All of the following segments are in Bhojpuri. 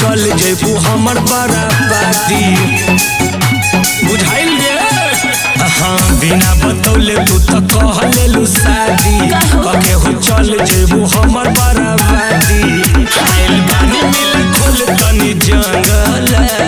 चल जेबू हमर बराबादी बुझाइल गे हाँ बिना बतौले तू तो कह लेलू शादी कके हो चल जेबू हमर बराबादी आइल बानी मिल खोल तनी जंगल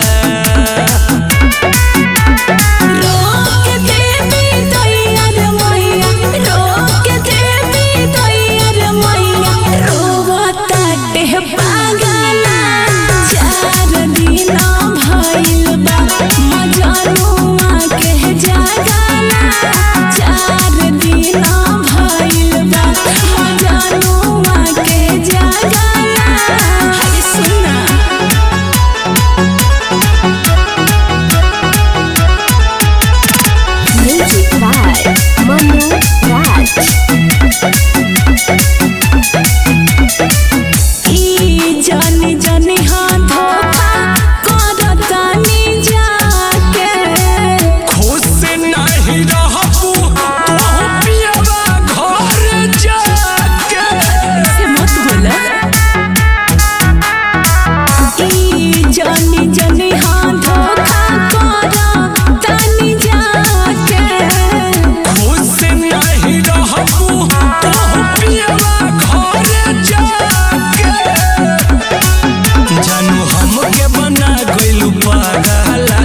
रोक देवी तैयार मैया रोक देवी तैयार मैया रोवताटे पागला चार दिन भइल बा मजनुआ के जागला चार दिन भइल बा मजनुआ के जागला हरे सुना Music by Manu Raj. ई जानी जानी हाँ धोखा करतानी जाके खुश नहीं रहबू तू पियवा घर जाके से मत बोला ई जानी जानी हाँ धोखा करतानी जाके खुश नहीं रहबू तू पियवा घर जाके जानू हमके बना गइलू पागला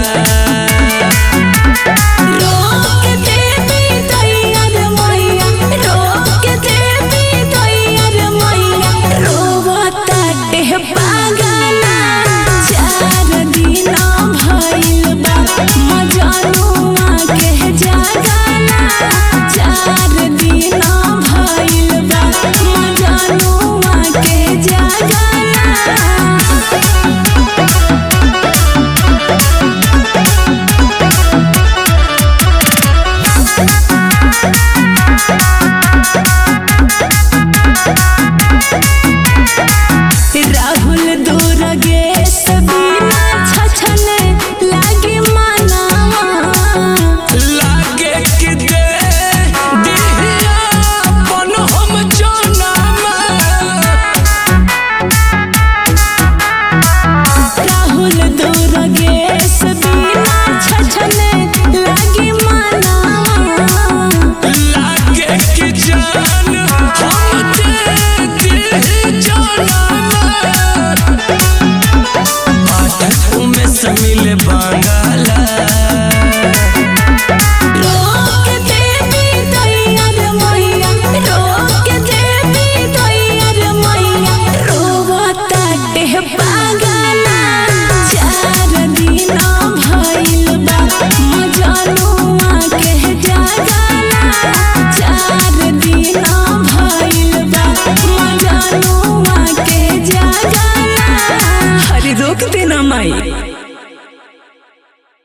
रोक देवी तैयार मैया रोक देवी तैयार मैया रोवताटे पागला चार दिन भइल बा